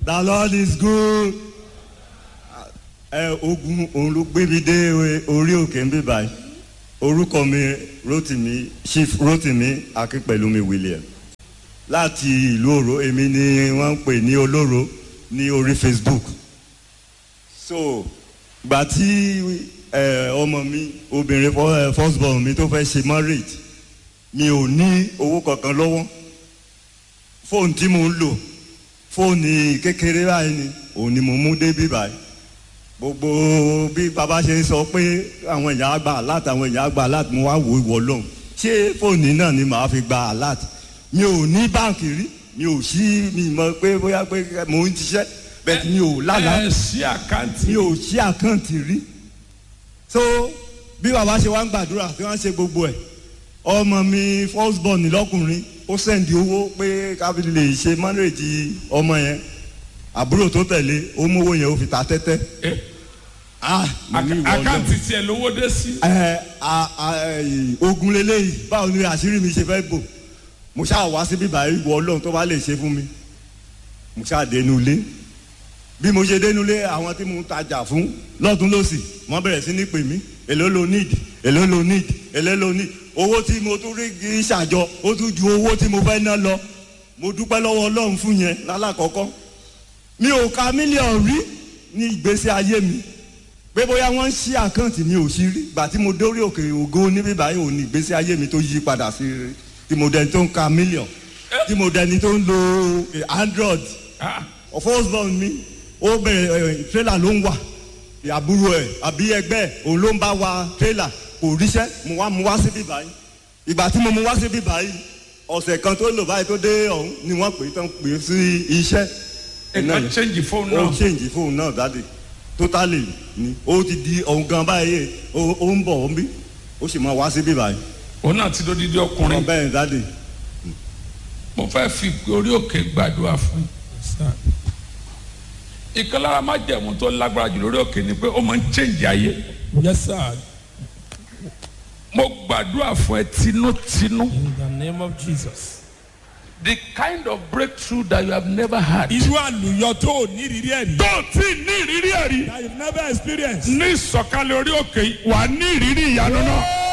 the lord is good. ẹ ogun òun ló gbé mi dé orí òkè ń bí báyìí orúkọ mi rotimi chief rotimi akínpẹ̀lúmi william láti ìlú òró èmi ni wọ́n ń pè ní olóró ní orí facebook so gbà tí ẹ, ọmọ mi obìnrin fọ- ẹ, first born mi tó fẹ́ ṣe marriage mi ò ní owó kankan lọ́wọ́ fóònù tí mo ń lò fóònù kékeré báyìí ni òun ni mo mú débí báyìí gbogbo bí baba ṣe ń sọ pé àwọn èèyàn á gba alert àwọn èèyàn á gba alert mo wá wò ìwọ lọ́hùn ṣé fóònù náà ni màá fi gba alert mi ò ní báǹkì rí mi ò sí mi mọ̀ pé bóyá pé mò ń ṣiṣẹ́ bẹ́ẹ̀ mi ò lálàá ẹ sí àkáǹtì mi ò ṣí àkáǹtì rí so bí bàbá ṣe wá ń gbàdúrà tí wọ́n ṣe gbogbo ẹ̀ ọmọ mi first born lọ́kùnrin ó sẹ́ndì owó pé kábí lè ṣe mọ́nrèjì ọmọ yẹn àbúrò tó tẹ̀lé ó mówó yẹn ó fi ta tẹ́tẹ́ Eh, ah mo ní ìwọ Ọlọ́run. àkáǹtì tiẹ̀ lówó dé sí. ẹ a- a- ẹ, ogun leléyìí báwo ni àṣírí mi ṣe fẹ́ bò mo ṣáà wá síbí báyìí wọ ọlọ́run tó bá lè ṣe fún mi mo ṣáà dénú ilé bí mo ṣe dénú ilé àwọn tí mo ń tajà fún lọ́tún lọ́sì wọ́n bẹ̀rẹ̀ sí ní pè mí èló lo need èló lo need èló lo need owó tí mo tún rí kì í ṣàjọ ó tún ju owó tí mo fẹ́ ná lọ mo dúpẹ́ lọ́wọ́ ọlọ́run fún yẹn lálàkọ́kọ́ mi ò ka mílíọ̀nù rí ní ìgbésí ayé mi pé bóyá wọ́n ń ṣí àkáǹtì mi ò sí rí gbà tí mo dórí òkè ògo níbí báyìí ò ní ìgbésí ayé mi tó yí padà sí rí tí mo dẹni tó ń ka mílíọ̀n tí mo dẹni tó ń lo eh, android Ah, first born mi ó bẹ̀rẹ̀ tírélà ló ń wà àbúrò ẹ̀ àbí ẹgbẹ́ ẹ̀ òun ló ń bá wa tírélà kò ríṣẹ́ mo wá mu wá síbí báyìí ìgbà tí mo mu wá síbí báyìí ọ̀sẹ̀ kan tó lò báyìí tó dé ọ̀hún ni wọ́n pè é tán pè é sí iṣẹ́ nǹkan change fóònù ó náà. change fóònù náà dáadé totally ni ó ti di ọ̀hún gan báyìí ó ó ń bọ̀ ó ń bí ó sì máa wá síbí báyìí òun náà ti dódídí ọkùnrin. bẹ́ẹ̀ ni dáadé mo fẹ́ fi orí òkè gbàdúrà fún un. ìkan lára má jẹ̀mú tó lágbára jù lórí òkè ni pé ó máa ń change ayé. Yes, sir. mo gbàdúrà fún ẹ tinútinú. In the name of Jesus. the kind of breakthrough that you have never had. Irú àlùyọ tó o ní ìrírí ẹ̀ rí. tó o tí ní ìrírí ẹ̀ rí. That you've never experienced. ní ìsọ̀kalẹ̀ orí òkè yìí, wà á ní ìrírí ìyanu náà.